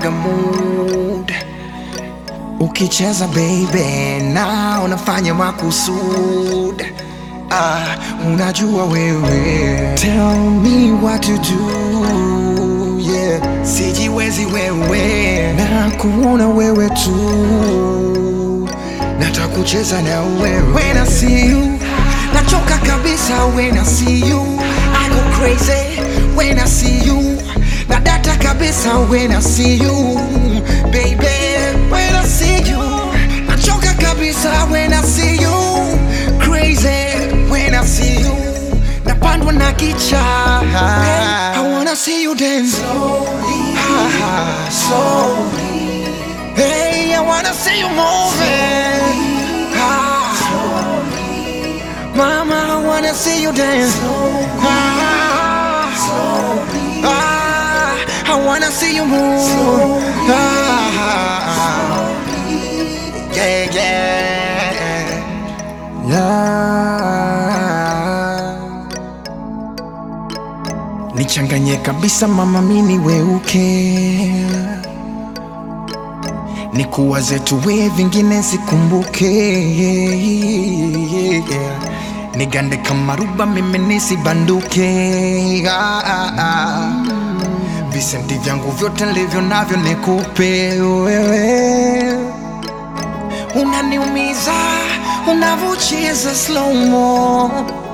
unanipaga mood ukicheza baby na unafanya makusud ah, unajua wewe tell me what to do yeah. sijiwezi wewe na kuona wewe tu natakucheza na wewe when I see you nachoka kabisa when I see you I go crazy when I see you na data kabisa when I see you baby when I see you nachoka kabisa when I see you crazy when I see you napandwa na kicha I wanna see you dance slowly, slowly. Hey, I wanna see you moving. Ah. Mama, I wanna see you dance. Ah. Ah. I wanna see you move. Ah. Yeah, yeah. Yeah. Nichanganye kabisa mama, mini weuke nikuwaze tuwe vingine sikumbuke nigande kama ruba mimi nisibanduke ah, ah, ah. visenti vyangu vyote nilivyo navyo nikupe wewe unaniumiza unavyocheza slomo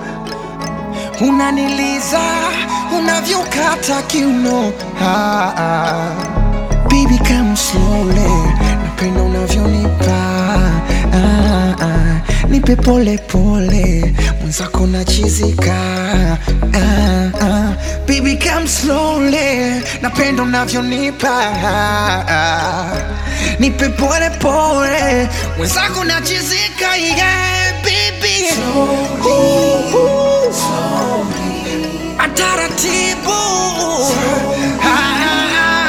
unaniliza unavyokata kiuno ah, ah. Baby come slowly, napenda unavyonipa ah, ah. Nipe pole pole, mwenzako nachizika ah, ah. Baby come slowly, napenda unavyonipa ah, ah. Nipe pole pole, mwenzako nachizika yeah, baby Ooh, ooh. Ataratibu ah, ah, ah.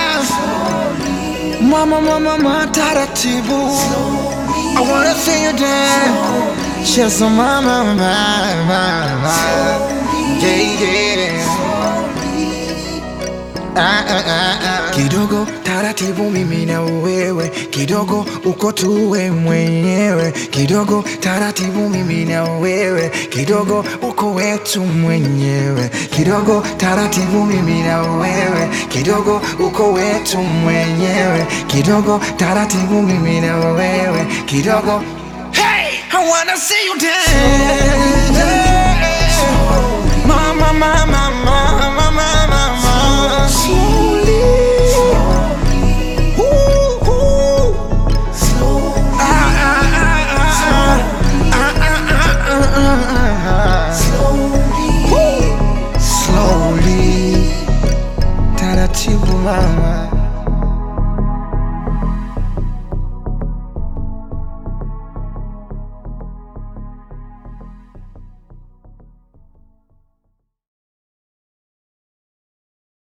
Mama, mama, mama, taratibu. I wanna see you dance. Cheza mama, mama, mama. Yeah, yeah. Ah, ah, ah, ah. Kidogo taratibu, mimi na wewe, kidogo uko tuwe mwenyewe, kidogo taratibu, mimi na wewe, kidogo uko wetu mwenyewe, kidogo taratibu, mimi na wewe, kidogo uko wetu mwenyewe, kidogo taratibu, mimi na wewe, kidogo Hey, I wanna see you dance. Mama, mama, mama, mama, mama.